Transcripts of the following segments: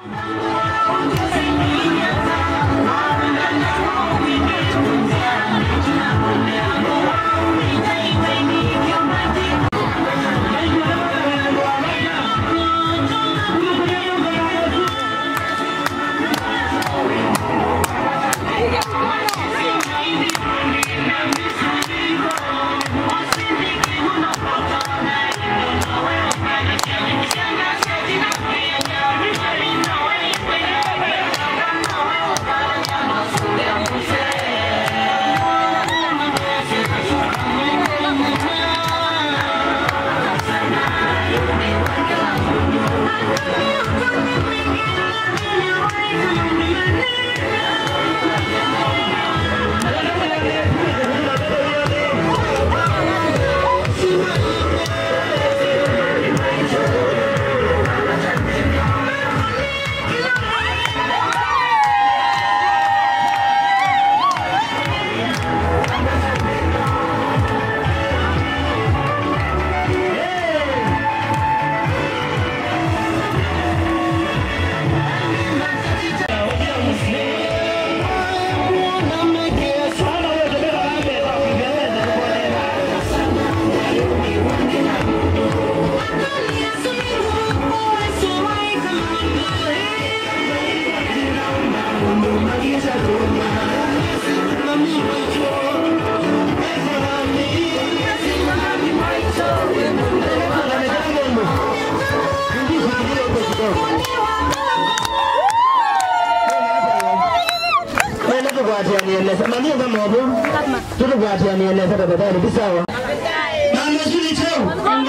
nieleze manie kama hapo tulikwati nieleze tafadhali bisawa mama shuli chao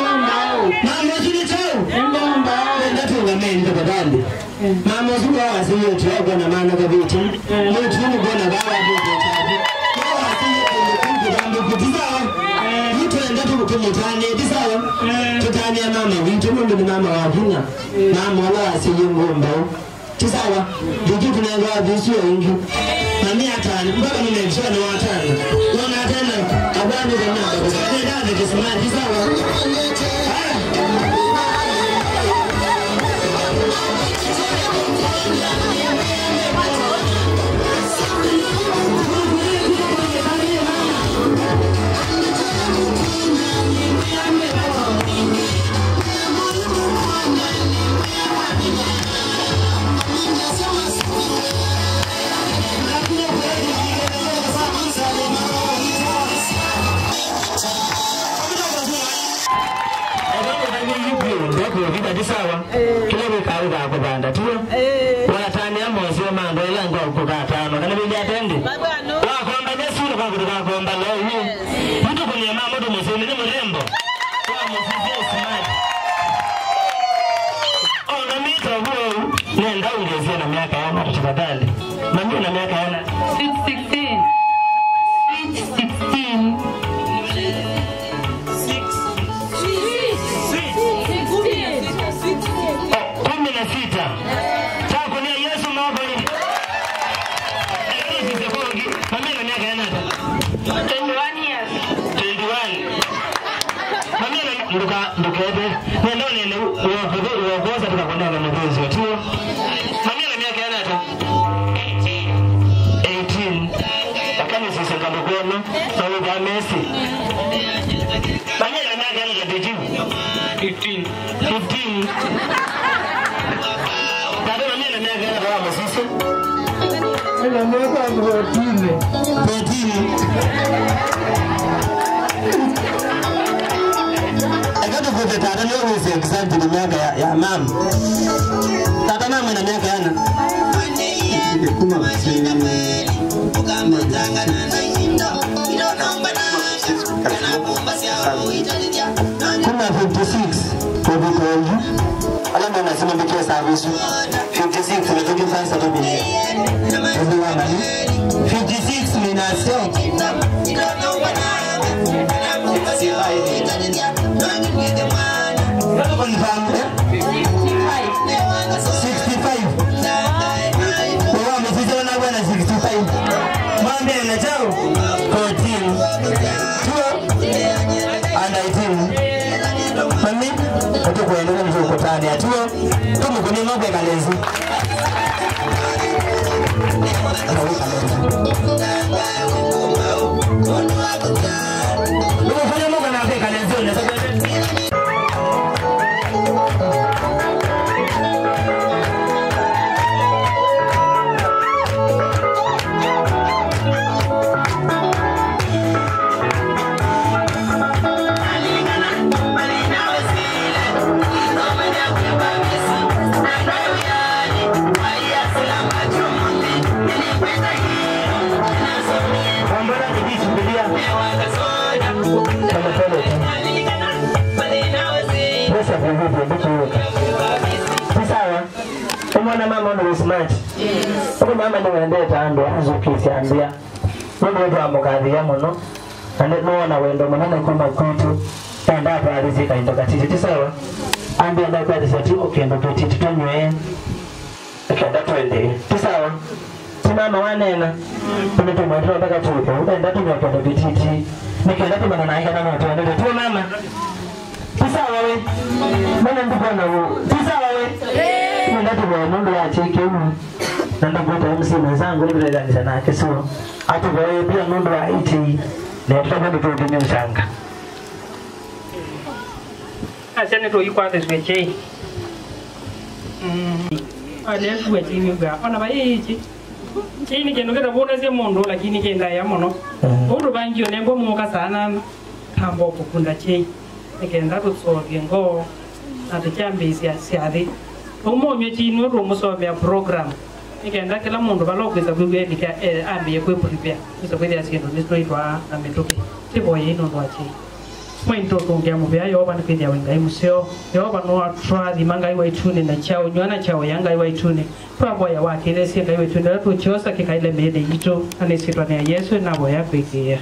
mama shuli chao ndatunga meni tafadhali mama shuli hawa siyo tuwa na maana kabiti ni tuni bona bawa bote chaji hawa siyo kumbukumbu jambo kutisawa mtu enda tukumutane bisawa tutania mama wintu mundu ni mama wa kina mama wala asiye ngombao tisawa ndiki tunanga visio ingi mami atani mpaka nimemshia na watani wana tena abani za namba kwa sababu ndio kisimani tisawa sawa kilebe kawe ka kubanda tuyo watani amosi omando elango kukatano kana bindi atende wakomba nesuru kakutu kakomba loyu mtu kunia mama mtu musini ni mrembo wa musisi smart ona mita huo nenda ungezie na miaka yana tafadhali mami na miaka yana 616. 616. kumi na sita takunia yesu mabali lakini mami na miaka yana hata 21 years. 21 mami na nduka ndukebe nenda nene uokoze uokoze tukakwenda na mpenzi wetu mami na miaka yana hata 18 lakini sisi kama kono na lugha Messi mami na miaka yana hata 15 15 Dada mami na miaka yana hata sisi Ina miaka protini. Akati kote tata ni always exact na miaka ya, ya mama. Tata mama na miaka yana. Kuma Kuma 56 kwa vikoju. Alama nasema bikia service. 56 na tuki fansa to bilia. Everyone ali. 56 minasio. Confirm. eh? 65. Kwa msisi wana bwana 65. Mwambe na chao 14. Tuo and 18. Mami, watu kuendelea mzee uko mutani atuo tumukuni ng'ombe kalezi Umefanya ng'ombe na ng'ombe kalezi unaweza Mbona nijisubiria kama pale tu. Pesa kwa hivyo ndikiweka. Si sawa? Umwana mama ndo smart. Uko mama ni wende tando azukisi ambia. Mungu ndo amukathia muno. Ane nuona wendo munene kuma kwitu. Tanda apa alizika ndo katiti. Si sawa? Ambia ndo kwa tisati ukendo petiti tunywe. Kenda twende. Si sawa? simama wanena tumetumwendera mpaka tupo ukaenda tumekwenda vititi nikaenda tumana naika na moto endele tu mama tisawa we mana ndikona wo tisawa we nenda tumwa mundu yacheke umu nenda kuta MC mwenzangu nikuleganisha nake so atuvaye pia mundu wa iti na tutakwenda tuutumia ushanga asiane to yikwathe swechei ale swechei ga ona ba yichi chini kendo keta bona sia mundu lakini kenda ya mono mundu bangio nengo muka sana kambo kukunda chei nikenda tutsovye ngo natuchambisia siathi umomye chini ru musomya program nikenda kila mundu balokwisa kwigwethika ambiye kwiprepare kwisa kwithia sindu nisitwaitwa na mituki tivoye inundu wa chei mwainto tungia muvea yehova nikwithia wengai museo yehova nuwatwathima ngai waituni na chao nywana chao ya ngai waituni twavoya wakithesie ngai waituni ria tuchiosa kikaile mĩĩthĩ itũ na nĩcitwa nĩa yesu navoya kwĩkĩa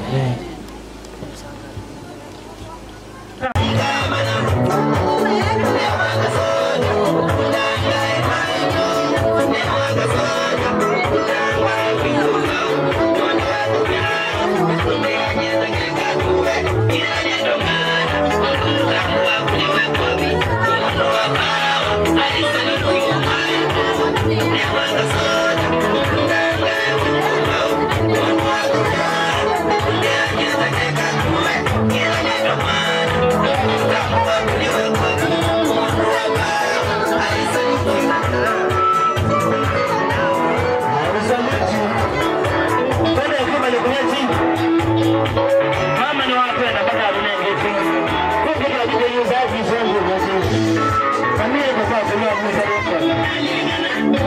Mama ni wapenda mpaka runenge Huko kwa kwenye uzazi zangu ndio. Familia kwa sababu ya mzee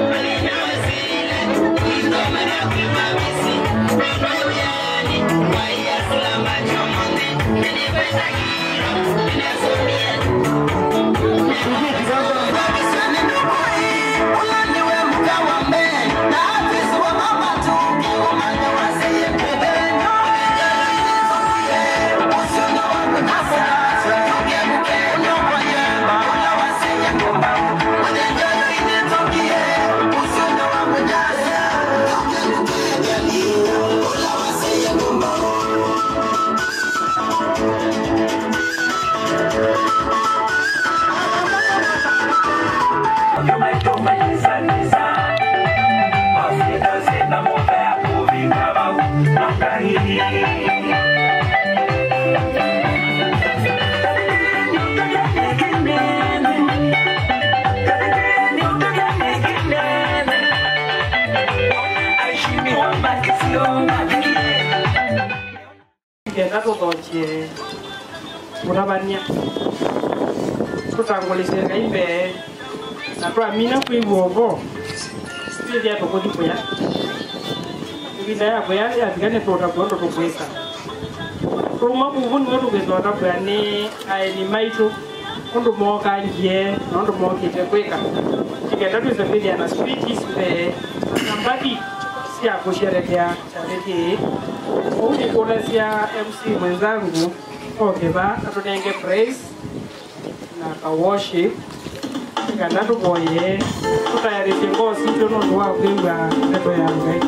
kenda tuthokie mutabania tutangulicie ngai mbee na twamina kwigua uvo twithia tukuthi kuya ivinda ya kuya yathigane tuota kuondo tukwisa tuma kuvu niwe tukithota kuya ni aeni maitu undu mokangie na undu mokite kwika ikenda twise kwithia na speeches mbee na mbadi cia kusherekea charity uu nikuulecia mc mwenzangu okiva atunenge praise na ka worship kana tuvoye tutayarishe ngoo citu nundu wa kwigua ndeto ya ngai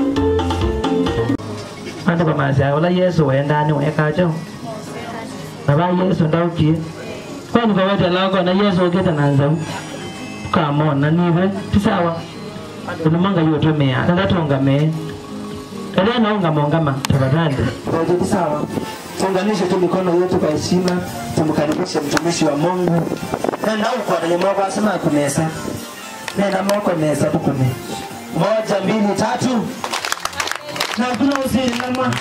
andu bamacia ula yesu wendani wekacho na ba yesu ndaukie kwani kawete lako na yesu ogeta na nzau tukamona nive tisawa unamanga yotomea ndatongame Kalia naunga mongama tafadhali. Tukaje sawa. Tuunganishe tu mikono yetu kwa heshima, tumkaribishe mtumishi wa Mungu. Nenda huko na Mungu asema kumesa. Nenda moko mesa tukune. Moja, mbili, tatu. Na kuna usiri nama.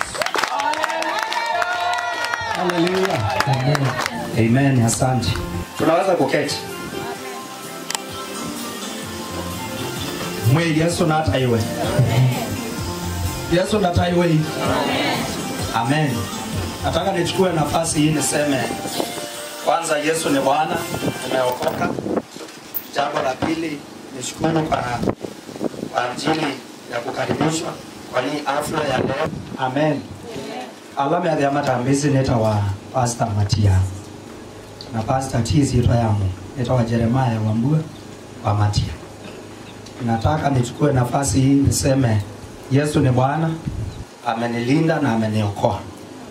Haleluya. Amen. Asante. Tunaweza kuketi. Mwili Yesu na hata iwe. Yesu na hata iwe. Amen. Nataka nichukue nafasi hii niseme kwanza Yesu ni Bwana, tumeokoka. Jambo la pili nishukuru kwa kwa ajili ya kukaribishwa kwa hii afla ya leo. Amen. alama ya vyama tambizi netawa Pastor Matia na Pastor Tizi itwa yamu netawa Jeremiah Wambua wa Matia. Nataka nichukue nafasi hii niseme Yesu ni Bwana, amenilinda na ameniokoa.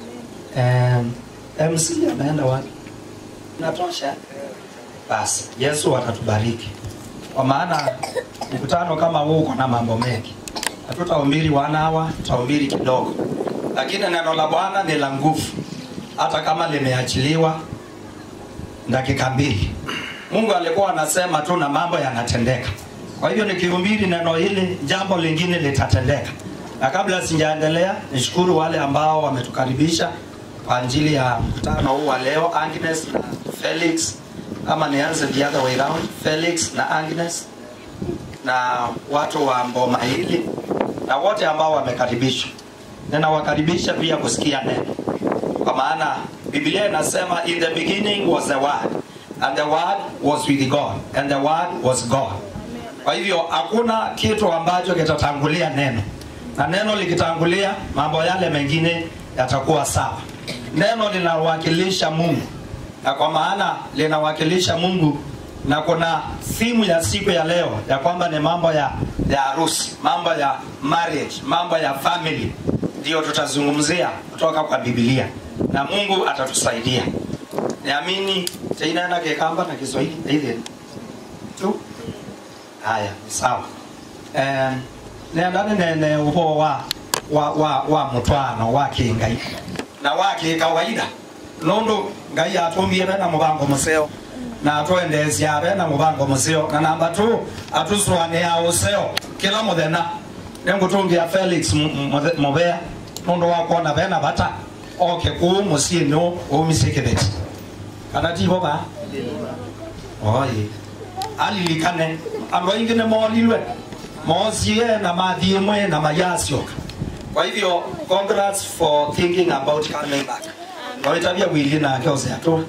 Um, MC ameenda wapi? Natosha. Basi Yesu atatubariki, kwa maana mkutano kama huu uko na mambo mengi. Hatutahubiri one hour, tutahubiri kidogo, lakini neno la Bwana ni la nguvu, hata kama limeachiliwa dakika mbili. Mungu alikuwa anasema tu na mambo yanatendeka. Kwa hivyo nikihubiri neno hili, jambo lingine litatendeka. Na kabla sijaendelea, nishukuru wale ambao wametukaribisha kwa ajili ya mkutano huu wa leo, Agnes na Felix, ama nianze the other way round, Felix na Agnes na watu wa Mboma hili na wote ambao wamekaribishwa. Ninawakaribisha pia kusikia neno, kwa maana Biblia inasema in the beginning was the word and the word was with God and the word was God. Kwa hivyo hakuna kitu ambacho kitatangulia neno, na neno likitangulia, mambo yale mengine yatakuwa sawa. Neno linawakilisha Mungu, na kwa maana linawakilisha Mungu, na kuna simu ya siku ya leo ya kwamba ni mambo ya ya harusi, mambo ya marriage, mambo ya family, ndio tutazungumzia kutoka kwa Biblia, na Mungu atatusaidia. Niamini tena kikamba na Kiswahili hivi tu. Haya, ni sawa. Eh, nendane nene ubo wa wa wa wa mutwano wa kingai na wa kawaida nondo ngai atumbie na mubango museo na atwendecia abe na mubango museo na namba tu atuswane ya useo kila muthena nengutungia Felix mubea nondo wa kuona bena bata oke ku musie no umisikibeti kana tibo ba oye alilikane andå aingä nä morirwe mocie na mathiä mwe na mayacioka kwa hivyo congrats for thinking about coming back noitabia wili nake ose atwa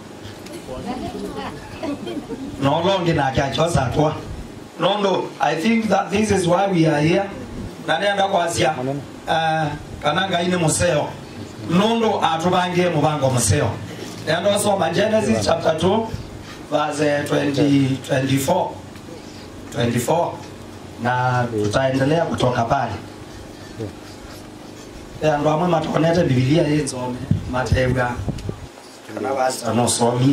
nolongi nake achosa atwa nondo i think that this is why we are here na nenda kwacia uh, kana ngai nä museo nondo atubangie mubango museo nenda osoma genesis chapter 2 verse 20, 24 24 na tutaendelea kutoka pale andå amwe matonete bibilia ĩnsome matebwa kana basta nosomi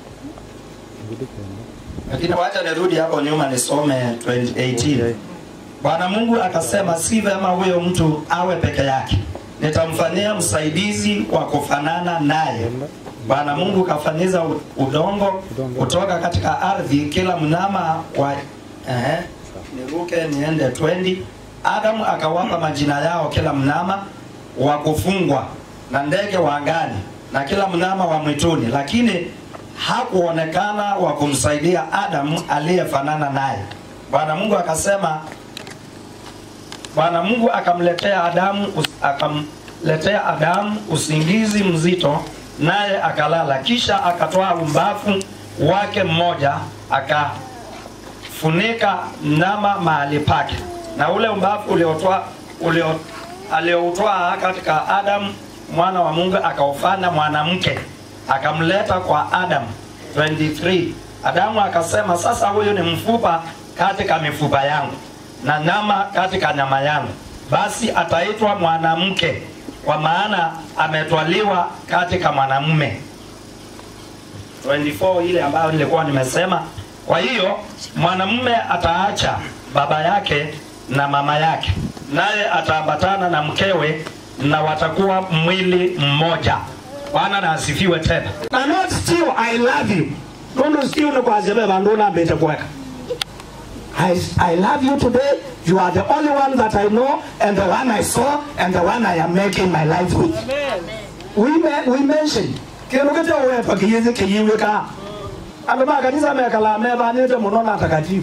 lakini wacha nirudi hapo nyuma nisome 2018 bwana mungu akasema si vema huyo mtu awe peke yake nitamfanyia msaidizi wa kufanana naye bwana mungu kafanyiza udongo kutoka katika ardhi kila mnyama wa eh, niruke niende 20 adamu akawapa majina yao kila mnyama wa kufungwa na ndege wa angani na kila mnyama wa mwituni lakini hakuonekana wa kumsaidia adamu aliyefanana naye bwana mungu akasema bwana mungu akamletea adamu akamletea adamu usingizi mzito naye akalala kisha akatoa umbafu wake mmoja akafunika mnyama mahali pake na ule umbafu uliotoa ulio alioutoa katika Adamu mwana wa Mungu akaufanya mwanamke akamleta kwa Adamu 23 Adamu akasema sasa huyu ni mfupa katika mifupa yangu na nyama katika nyama yangu basi ataitwa mwanamke kwa maana ametwaliwa katika mwanamume 24 ile ambayo nilikuwa nimesema. Kwa hiyo mwanamume ataacha baba yake na mama yake, naye ataambatana na mkewe na watakuwa mwili mmoja. Bwana na asifiwe tena. na not still I love you. Nundu still ni kwa zebe bandu na bete kweka. I, I love you today. You are the only one that I know and the one I saw and the one I am making my life with. We, me, we mentioned kindu kete wepa kiyizi kiyiwika andu makanisa mekala mebanite muno na takatifu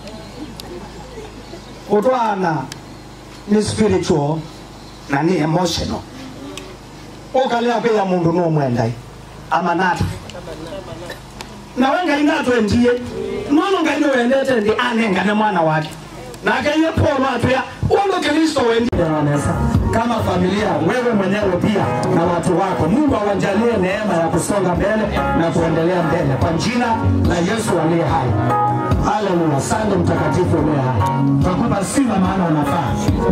utwana ni spiritual na ni emotional ukalia kwiya mundu numwendai ama nata nawe ngai natwendiye nono ngai niwendete ndi anengane mwana wake nake iye paulo atwia undu kristo wendi Wanesa, kama familia wewe mwenyewe pia na watu wako mungu awajalie neema ya kusonga mbele na kuendelea mbele kwa jina la yesu aliye hai haleluya sande mtakatifu uliye hai twakupa sifa maana unafaa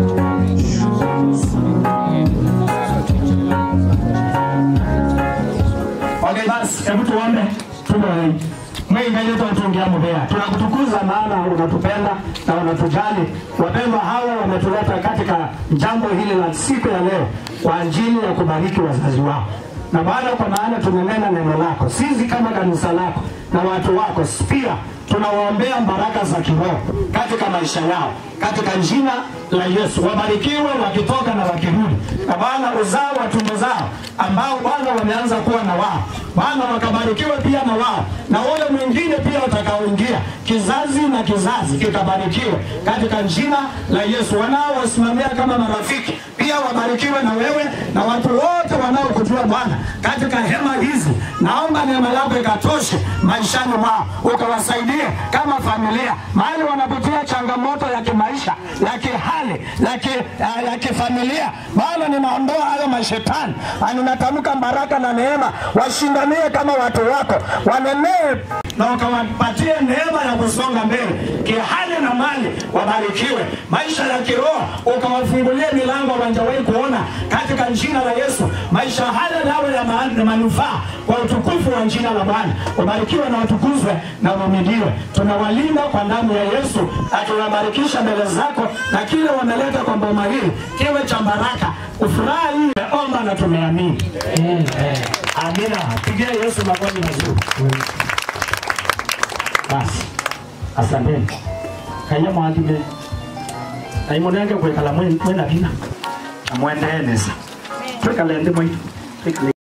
Okay, basi hebu tuombe tume Mwinga yetu tuongea mbea. Tunakutukuza maana unatupenda na unatujali. Wapendwa hawa wametuleta katika jambo hili la siku ya leo kwa ajili ya kubariki wazazi wao. Na Bwana, kwa maana tumenena neno lako, sisi kama kanisa lako na watu wako pia tunawaombea baraka za kiroho katika maisha yao, katika jina la Yesu. Wabarikiwe wakitoka na wakirudi, na Bwana uzao wa tumbo zao ambao Bwana wameanza kuwa na wao, Bwana wakabarikiwe pia na wao, na wale mwingine pia watakaoingia, kizazi na kizazi kikabarikiwe katika jina la Yesu. Wanaowasimamia kama marafiki pia wabarikiwe na wewe na watu wote wanaokujua Bwana katika hema hizi. Naomba neema yako ikatoshe maishani mwao, ukawasaidie kama familia mahali wanapitia changamoto ya kimaisha, ya kihali, ya ki, ya, ya kifamilia. Bwana, ninaondoa hayo mashetani, na ninatamka baraka na neema, washindanie kama watu wako, wanenee na ukawapatie neema ya kusonga mbele kihali na mali, wabarikiwe maisha ya kiroho, ukawafungulie milango hawajawahi kuona katika jina la Yesu. Maisha haya yawe ya ma- manufaa kwa utukufu wa jina la Bwana. Ubarikiwe na utukuzwe na uhimidiwe. Tunawalinda kwa damu ya Yesu na tunabarikisha mbele zako, na kile wameleta kwa boma hili kiwe cha baraka. Ufuraha hii tumeomba na tumeamini. Amina. Pigia Yesu makofi mazuri. Basi, asanteni. Kaya mwathime. Na imunenge kwekala mwena bina. Na mwendeene sa. Twekale ndi mwitu. Twekale.